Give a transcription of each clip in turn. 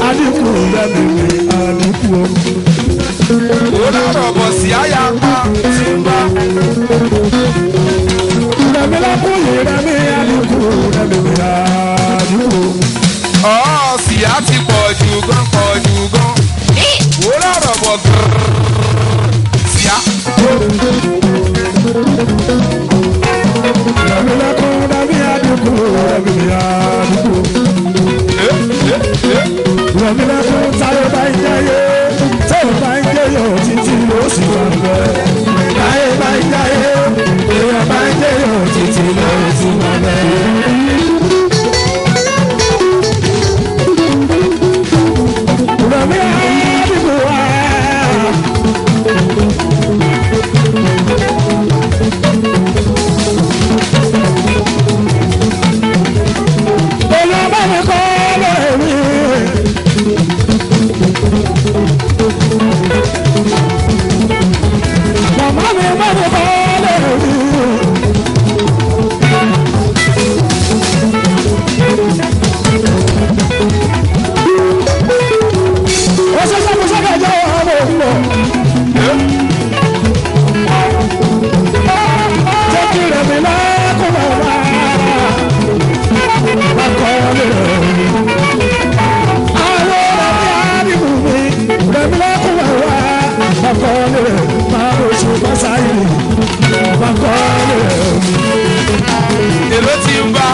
àdínkù rẹ̀mí àdínkù o. ó lọ́rọ̀ bọ̀ sí àyà pa tí ń bá. rẹ̀mí lẹ́kùn yìí rẹ̀mí àdínkù rẹ̀mí àdínkù. ọ̀ síyá ti pọ̀ jù gan pọ̀ jù gan. ó lọ́rọ̀ bọ̀ gírrrr síyá. rẹ̀mí lẹ́kùn rẹ̀mí àdínkù rẹ̀mí àdínkù. rẹ̀mí lẹ́kùn táyé bá ń jẹ́yé táyé bá ń jẹ́yé títí ló sì wà bẹ́ẹ̀. táyé bá ń jẹ́yé èèyàn bá ń jẹ́yé títí ló sì wà bẹ́ẹ̀. rẹ̀mí àdínkù wá. Èèyàn bá mi kọ́ lórí. Màmá mi bá mi kọ́ lórí. Ó ṣe sọ́kù sọ́kù ẹ̀jẹ̀ ọ̀hún ọ̀hún. Jẹ́ kí rẹ̀mí lẹ́kùn bàbá. èló ti ń bá.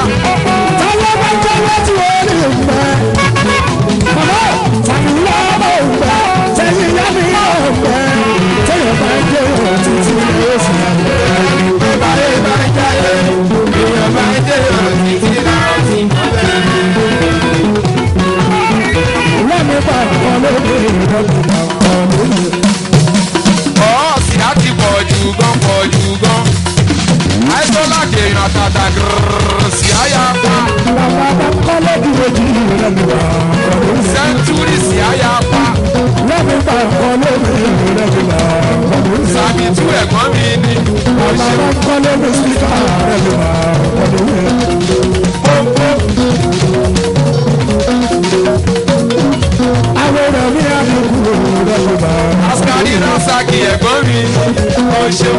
ọ̀ síyá ti pọ̀ jù gan pọ̀ jù gan. àìsọ́lá kèèyàn àtàtà gírrrr síyá yà pa. sẹ́ńtúrì síyá yà pa. sàbí tú ẹ̀gbọ́n mi ni. ó ṣe askari rasaki ẹ̀gbọ́n mi. ó ṣeun.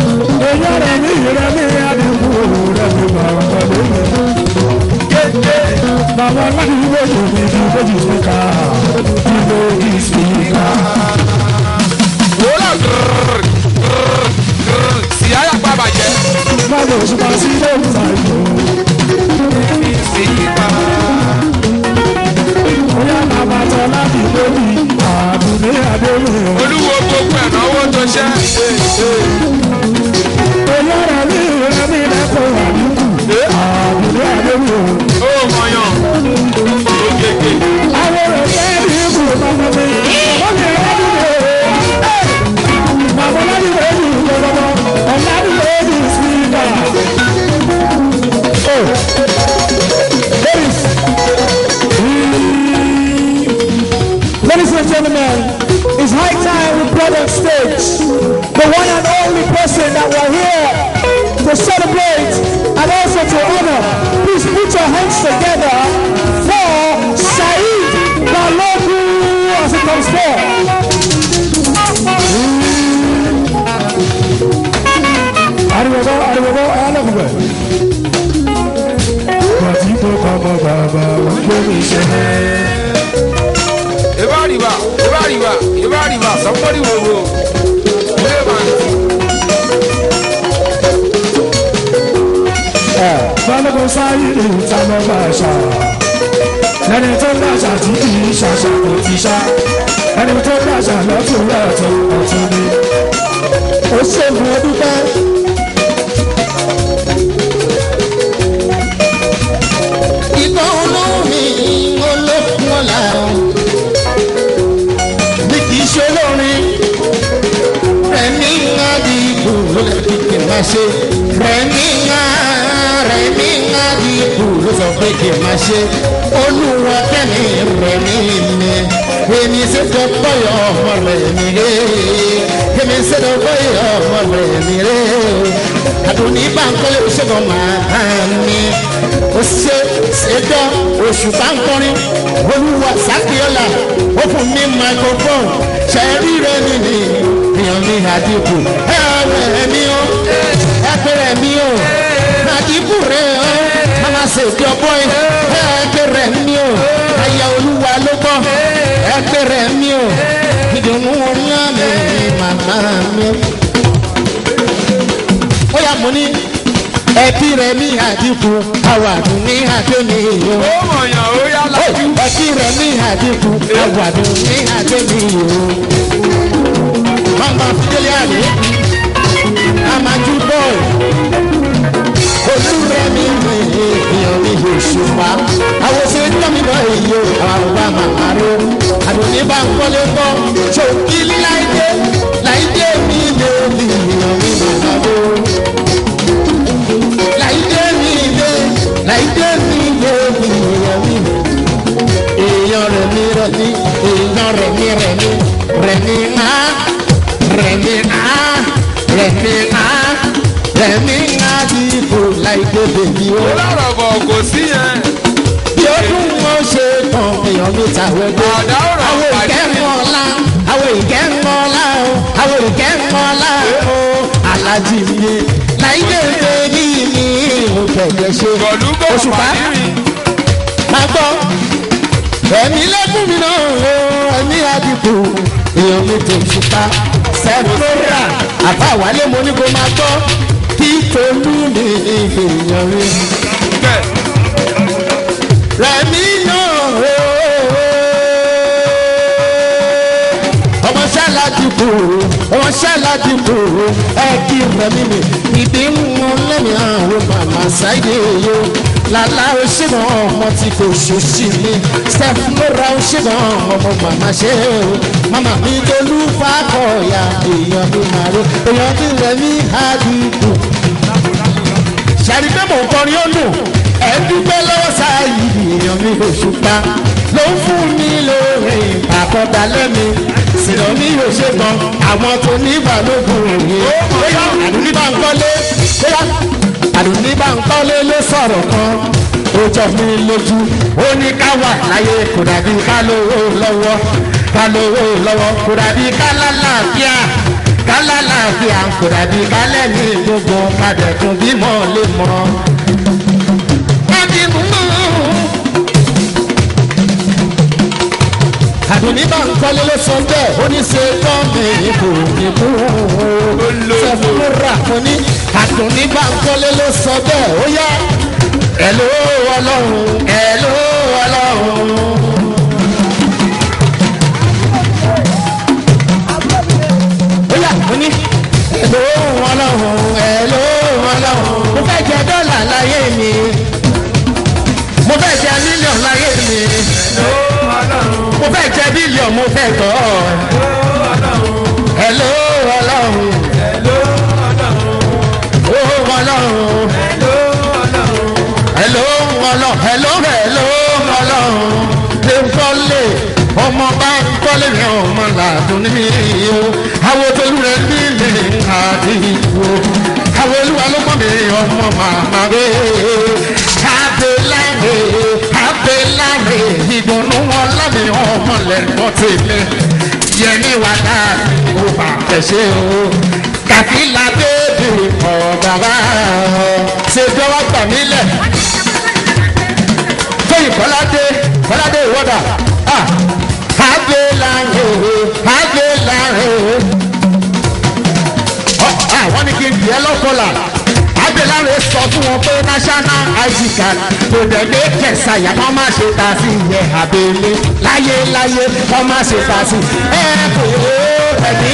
Bàbá láti ilé ìwé ìdí méjì síkà, ìlú ìsìnkà. wòlá gírrrr gírrrr gírrrr síyá yà pa bàjẹ́. Báwo ṣùgbọ́n sí ilé ìta ìlú? Bóyá bàbá tọ́ láti lórí àdúgbò àdéhùn. olúwo gbogbo ẹ̀ náwó tó ṣẹ́. Bóyá rẹ̀ ní ìrẹ́ mi lẹ́kọ̀ọ́ àdúgbò àdúgbò àdéhùn. ó mọyàn. ògègè. Àwọn ọ̀rẹ́ ní ìbò bàbá mi. Wọ́n lè rẹ́ mi lè. Bàbá láti lè ní ìjọba. Ọ̀la ní lè ní ìsìnkà. Ladies. Ladies and gentlemen, it's high time we brought on stage the one and only person that we're here to celebrate and also to honor. Please put your hands together for Saeed Balogu as it comes forth. Ariwobo, ariwobo, ayálẹ̀kùnbẹ̀. Bàtí tó kọ́ mọ́ bàbá wọn gbé mi ṣe. Eba riba, eba riba, eba riba, somebody will go. Hey man, balógun sáyé ní ìta lọ bá ṣá ẹni tó ń dàṣà tí kì í ṣàṣà kò ti ṣá ẹni tó ń dàṣà lọ́tún lọ́tún ọ̀tún ni. ó ṣègùn ọdún pẹ́. ìtọ́ olómi olókun ọ̀la bí kì í ṣe olórin rẹ̀mí ńlá di ibù ló lè fi kì máa ṣe rẹ̀mí ńlá rẹ̀mí ńlá di ibù ló sọ pé kì máa ṣe olúwa kẹ́mi rẹ̀mí mi èmi ṣe tó tọ́yọ̀ ọmọ rẹ̀mí rẹ̀ mi sẹ́dọ̀ bóyá ọmọ rẹ̀ mi rẹ̀ o. àdùnní báńkọ́lé ṣẹ́gun màá mi. ó ṣe ṣẹjọ́ oṣù báńkọ́rin olúwa sákìọ́là ó fún mi microphone ṣẹ́rí rẹ̀ mi ni èèyàn mi àdìpọ̀ ẹ ọ̀rẹ́ mi o ẹ pẹ̀rẹ̀ mi o àdìpọ̀ rẹ̀ o mama ṣèjọ́ bọ́ẹ̀ ẹ pẹ̀rẹ̀ mi o ayé olúwa ló gbọ́ ẹ pẹ̀rẹ̀ mi o ìdùnnú ńlá mi màmá mi. ó yà mú ní ẹbí rẹ ní àdínkù àwàdùn ní àdóni o. ó mọ̀yàn ó yá lájú. ẹbí rẹ ní àdínkù àwàdùn ní àdóni o. mama fidele àlè amaju bọ́ọ̀lù olúrẹ̀mí mi èèyàn mi yóò ṣùpá àwòṣe tọ́mìnà èyí o àwọn ọba màmá rẹ àdùnní bá ń kọ́lé gbọ́ ṣòkí láìdé láìdé mi lè rí èèyàn mi màmá rẹ láìdé mi lè láìdé mi lè rí èèyàn mi èèyàn rẹ̀ mi rẹ̀ mi èèyàn rẹ̀ mi rẹ̀ mi rẹ̀ mi á rẹ̀ mi á rẹ̀ mi á rẹ̀ mi á ti kò láìdé bèbí o ó lọ́rọ̀ bọ̀ kò sí yẹn. bí ọdún wọn ṣe tán èèyàn mi tàwé gbé. Àdá ọ̀rọ̀ àwọn pàdé. ìkẹ́mọ̀ọ́lá àwọn ìkẹ́mọ̀ọ́lá o àwọn ìkẹ́mọ̀ọ́lá o alájí mi láìdé bèbí mi ò kẹ̀kẹ́ ṣe Gọ̀lú bọ̀ òṣùpá pàdé mi. máa gbọ́ ẹ̀mí lẹ́kùn mi náà o ẹ̀mí àdìpọ̀ èèyàn mi tó ṣùpá sẹ́fúnra àbáwálé mo ní kó máa gbọ́ kí tolú mi èèyàn mi bẹ́ẹ̀ rẹ̀mí náà ọmọ ṣáàlà dìbò ọmọ ṣáàlà dìbò ẹ kí rẹ̀mí mi ìdí ń mú lẹ́mí àwọn màmá ṣáìdé yo lálá òṣèlú ọmọ tí kò ṣòṣì mi steph lóra òṣèlú ọmọ màmá ṣe o màmá mi dolú fàkọ̀ọ̀yà èèyàn mi màrí èèyàn mi rẹ̀mí àdìbò ṣàrí pé mò ń kọrin ó dùn ẹ dúpẹ́ lọ́wọ́ sáàyè èèyàn mi ò ṣùpá ló ń fún mi lóore àkọ́dá lẹ́mi sìnà mi ò ṣe gan àwọn tó ní ìbálòpọ̀ òye bóyá àdúní bá ń kọ́lé bóyá àdúní bá ń kọ́lé ló sọ̀rọ̀ kan ó jọ mi lójú ó ní ká wà láyé kò dàbí ká lówó lọ́wọ́ ká lówó lọ́wọ́ kò dàbí ká lálàáfíà kálálàáfíà kò dàbí kálẹ̀ ní gbogbo padà tún bímọ lè mọ. Ẹbí mú. Àdùnní bá ń kọ́lé ló sọ bẹ́ẹ̀, ó ní ṣe tán mi ìbò ìbò. Sẹ́fúnra fún ní àdùnní bá ń kọ́lé ló sọ bẹ́ẹ̀, ó yá. Ẹ̀ló ọlọ́run, ẹ̀ló ọlọ́run. bóyá mo ní. ẹ̀ló ọlọ́run ẹ̀ló ọlọ́run. mo fẹ́ jẹ dọ́là láyé mi. mo fẹ́ jẹ mílíọ̀nù láyé mi. mo fẹ́ jẹ bílíọ̀nù mo fẹ́ tọ́. ẹ̀ló ọlọ́run. ó ọlọ́run. ẹ̀ló ọlọ́run. ẹ̀ló ẹ̀ló ọlọ́run. lè ń kọ́lé ọmọ bá ń kọ́lé ní ọmọ làdùn ní o àwọn tolú rẹ nílé àdìgbò àwọn olúwa ló mọ̀ mí ọmọ màmá rẹ abẹ́láre abẹ́láre ìdùnnú wọn lámì ọmọ lẹ́gbọ́n tèmi yẹmi wà láàrin ó bá tẹ̀sẹ̀ o kàkílà bébì ọ̀ bàbá ṣe bí wọ́n gbà mí lẹ̀ tóyìn kọ́ládé kọ́ládé ìwọ́dà agbélare agbélare àwọn ní kí n tiẹ̀ lọ́kọ̀ọ́lá agbélare sọ fún wọn pé national id card kò dẹ̀gbẹ́ kẹsàyà kọ́ máa ṣe ta sí ìyẹn abẹ́lé láyé láyé kọ́ máa ṣe ta sí ẹ kò ẹ̀mí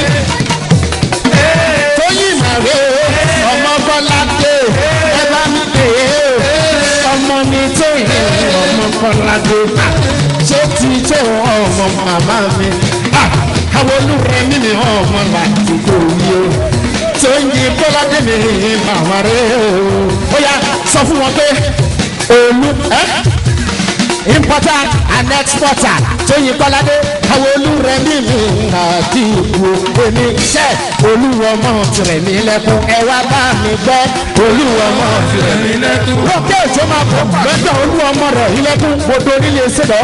tóyìn màrè ọmọ bọ́ládé ẹ bá mi pè é ọmọ mi tóyìn ọmọ bọ́ládé ṣé ti tó ọmọ màmá mi àwọn olùrẹ mímí ọmọ láti kò yí o tó ń yí bọ́ládé mi màmá rẹ o ó yá sọ fún wọn pé olú ẹ importer and exporter tóyin kọ́ládé àwọn olúrẹ̀mí mi àti ìbò èmi jẹ́ olúwọmọ tìrẹ̀mí lẹ́kùn ẹ wá bá mi gbọ́ olúwọmọ tìrẹ̀mí lẹ́kùn. lókè òjò máa bọ̀ lọ́jọ́ olúwọmọ rẹ̀ ilẹ̀kùn gbọdọ̀ nílé ṣẹlẹ̀